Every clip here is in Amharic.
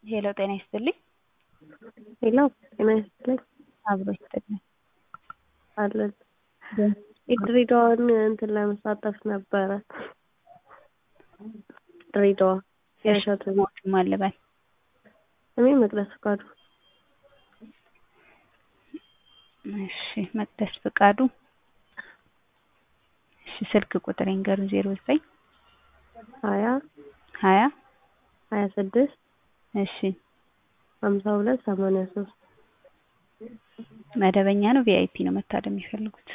ሄሎ ጤና ይስጥልኝ። ሄሎ ጤና ይስጥልኝ አብሮ ይስጥልኝ። አለን የድሬዳዋን እንትን ለመሳተፍ ነበረ። ድሬዳዋ የእሸቱ ሞትም አልበል እኔ መቅደስ ፍቃዱ እሺ መቅደስ ፍቃዱ እሺ ስልክ ቁጥር ይንገሩን ዜሮ ዘጠኝ ሀያ ሀያ ሀያ ስድስት እሺ ሀምሳ ሁለት ሰማንያ ሶስት መደበኛ ነው ቪአይፒ ነው መታደም የሚፈልጉት?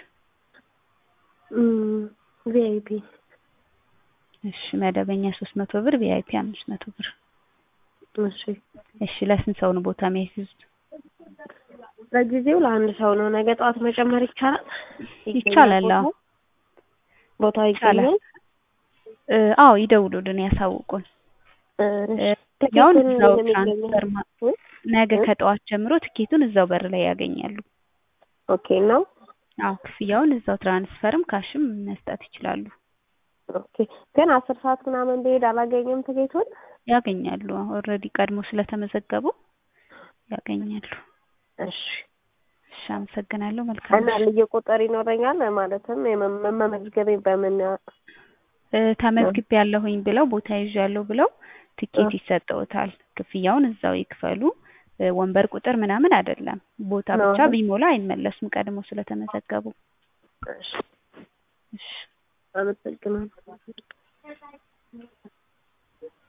ቪአይፒ እሺ መደበኛ ሶስት መቶ ብር ቪአይፒ አምስት መቶ ብር እሺ እሺ ለስንት ሰው ነው ቦታ የሚያስይዙት? ለጊዜው ለአንድ ሰው ነው። ነገ ጠዋት መጨመር ይቻላል? ይቻላል። አዎ ቦታው ይቻላል። ይገኛል? እ አዎ ይደውሉልን ያሳውቁን። ያውን እዛው ትራንስፈር ማ- ነገ ከጠዋት ጀምሮ ትኬቱን እዛው በር ላይ ያገኛሉ። ኦኬ ነው። አዎ ክፍያውን እዛው ትራንስፈርም ካሽም መስጠት ይችላሉ። ኦኬ ግን አስር ሰዓት ምናምን ብሄድ አላገኝም ትኬቱን? ያገኛሉ። ኦልሬዲ ቀድሞ ስለተመዘገቡ ያገኛሉ። እሺ እሺ አመሰግናለሁ። መልካም እና ልዩ ቁጥር ይኖረኛል ማለትም የመ- መመዝገቤ በምን እ ተመዝግቤ ያለሁኝ ብለው ቦታ ይዣለሁ ብለው ትኬት ይሰጠውታል። ክፍያውን እዛው ይክፈሉ። እ ወንበር ቁጥር ምናምን አይደለም። ቦታ ነው ብቻ አይደል? ቢሞላ አይመለሱም ቀድሞ ስለተመዘገቡ። እሺ እሺ አመሰግናለሁ።